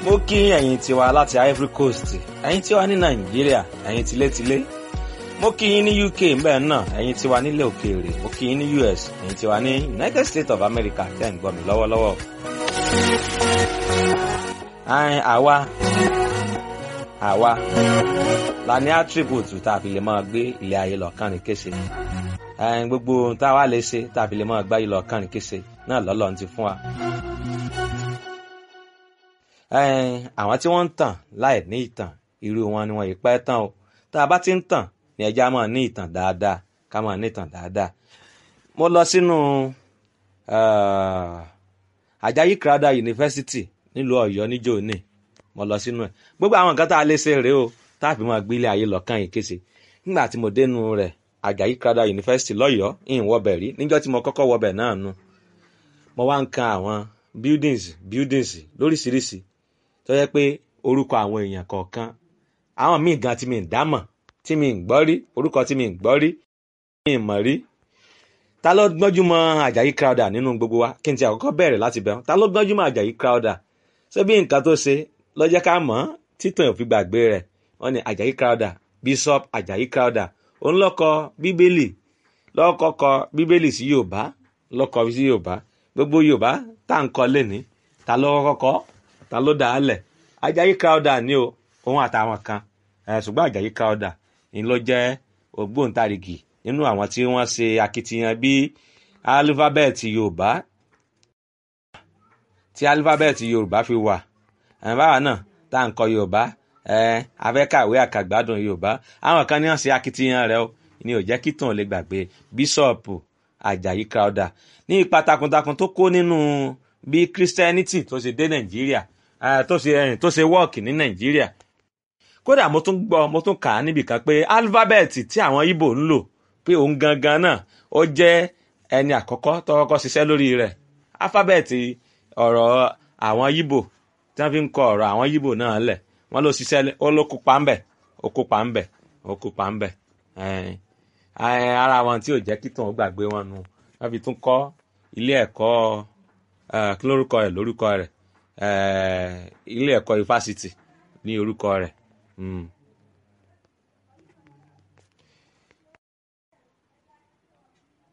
mo kí ẹ̀yin tiwa láti Ivory Coast ẹ̀yin tiwa ní Nàìjíríà ẹ̀yin tilétilé mo kí yín ní UK mbẹ́ náà ẹ̀yin tiwa nílẹ̀ òkèèrè mo kí yín ní US ẹ̀yin tiwa ní United States of America tẹ́ ń gbọ́ mi lọ́wọ́lọ́wọ́. àìn àwa àwa la ní attribute tá a fi lè máa gbé ilé ayé lọ́kàn ní kése ẹ̀yin gbogbo ohun tá a wá lè ṣe tá a fi lè máa gbá ilé lọ́kàn ní kése náà lọ́lọ́run ti fún wa àwọn tí wọ́n ń tàn láì ní ìtàn irú wọn ni wọ́n yìí pẹ́ tán o tá a bá ti ń tàn ní ẹja máa ní ìtàn dáadáa ká máa ní ìtàn dáadáa. mo lọ sínú Àjàyí Crowther University nílùú Ọ̀yọ́ níjó ní mo lọ sínú ẹ̀ gbogbo àwọn nǹkan tá a lè ṣe rèé o tá a fi máa gbé ilé ayé lọ́kàn yìí kése nígbà tí mo dénú rẹ̀ Àjàyí Crowther University lọ́yọ̀ọ́ ìhìn wọbẹ̀ rí níjọ́ tí mo kọ́kọ́ wọbẹ̀ náà nu mo wá ń kan àwọn buildings buildings lóríṣiríṣi tó yẹ pé orúkọ àwọn èèyàn kọ̀ọ̀kan àwọn míì gan tí mi ń dámọ̀ tí mi ń gbọ́ rí orúkọ tí mi ń gbọ́ rí mi ń mọ̀ rí ta ló gbọ́njú mọ́ Àjàyí Crowther nínú gbogbo wa kí n ti àkọ́kọ́ bẹ̀rẹ̀ láti bẹ̀rù ta ló gbọ́njú mọ́ Àjàyí Crowther ṣé bí nǹkan tó ṣe ló jẹ́ ká mọ̀ títàn òfin gbàgbé rẹ̀ wọ́n ní Àjàyí Crowther Bishop Àjàyí Crowther òun ló kọ bíbélì ló kọ́kọ́ bíbélì sí Yorùbá ló kọ sí Yorùbá gbogbo Yorùbá tá à ń kọ lẹ́ni ta ló kọ́kọ́ ta ló dà á lẹ̀ Àjàyí Crowther ni o òun àtàwọn kan ṣùgbọ́n Àjàyí Crowther ni ló jẹ́ ògbóǹtarìgì nínú àwọn tí wọ́n ṣe akitiyan bí alifábẹ́ẹ̀tì Yorùbá tí alifábẹ́ẹ̀tì Yorùbá fi wà báwa náà tá à ń kọ Yorùbá afẹ́kàwé àkàgbádùn Yorùbá àwọn kan ní wọ́n ṣe akitiyan rẹ̀ o ni ò jẹ́ kí tàn lè gbàgbé bíṣọ̀pù Àjàyí Crowther ní ipa takuntakun tó kó nínú bí Christianity tó ṣe dé Nàìjíríà tó ṣe tó ṣe wọ́ọ̀kì ní Nàìjíríà kódà mo tún gbọ́ mo tún kà á níbì kan pé alifábẹ́ẹ̀tì tí àwọn Ìgbò ń lò pé òun gangan náà ó jẹ́ ẹni àkọ́kọ́ tó kọ́kọ́ ṣiṣẹ́ lórí rẹ̀ alifábẹ́ẹ̀tì ọ̀rọ̀ àwọn Ìgbò tí wọ́n fi ń kọ ọ̀rọ̀ àwọn Ìgbò náà lẹ̀ wọ́n ló ṣiṣẹ́ ó ló kópa ńbẹ̀ ó kópa ńbẹ̀ ó kópa ńbẹ̀ ara wọn tí ò jẹ́ kí tòun gbàgbé wọn nu wọ́n fi tún kọ́ ilé ẹ̀kọ́ kí lórúkọ rẹ̀ lórúkọ rẹ̀ ilé ẹ̀kọ́ ifásitì ní orúkọ rẹ̀